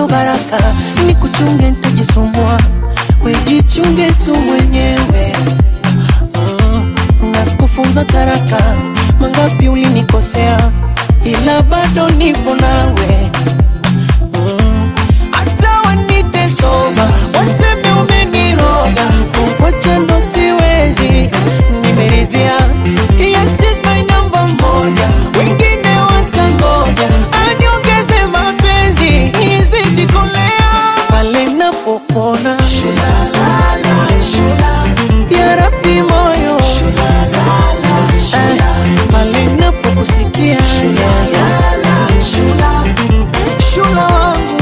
sio baraka, ni kuchunge nitajisumbua, wejichunge tu mwenyewe mm, na sikufunza taraka, mangapi ulinikosea, ila bado nipo nawe mm, hata wanite soba, waseme umeniroga, kukuacha ndo siwezi, nimeridhia yes, she's my number moja, wengine watangoja, aniongeze mapenzi nizidi kolea pale napopona ya Rabbi moyo Eh, pale napokusikia shula wangu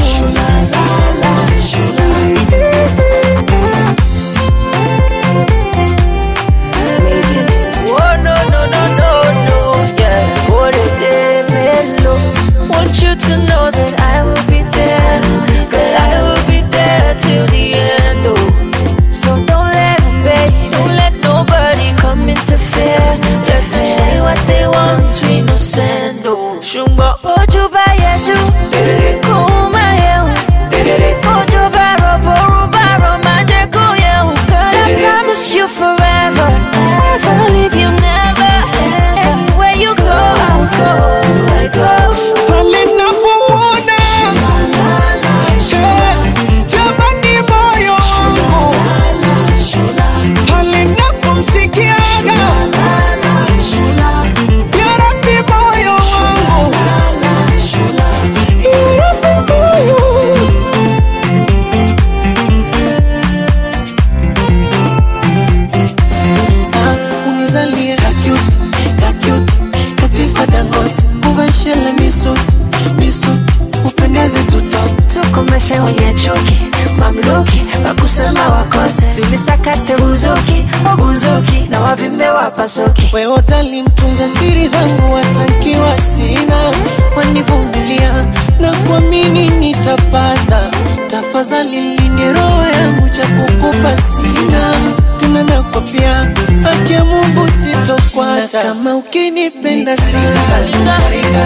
Oh no no no no no, yeah. What a day, mellow. Want you to know that I will be there, that I will be there till the end. Oh, so don't let them beg, don't let nobody come interfere. Let them say what they want, we no send. Oh, shumba ojo ba yeju, kuma yehu. Ojo ba robo, roba roma je ko yehu. Girl, I promise you forever, never leave you, never. Anywhere you go, I'll go, I go. pale napomwona Eh, jamani moyo wangu pale napomsikiaga ya Rabbi moyo wangu ya Rabbi moyo Ah, unizalie kakut kakut katifa dangot uvashele misut misut upendeze tutop tukomeshe wenye chuki mamluki wakusema wakose tulisakate buzuki wabuzuki na wavimbe wapasuki wewe utalimtunza siri zangu watankiwa sina wanivumilia na kuamini nitapata tafadhali linde roho yangu cha kukupa sina tena nakwapia haki ya Mungu sitokwacha kama ukinipenda sana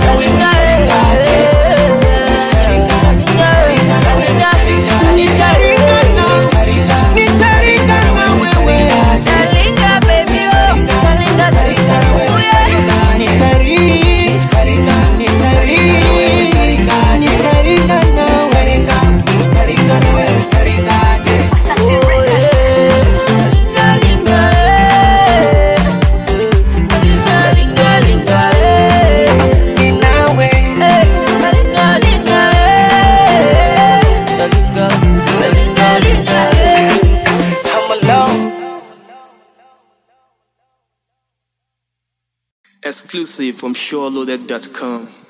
nitaringana nitaringana wewe nitari nitari nitaringana wewe ni nawe I'm alone Exclusive from SureLoaded.com.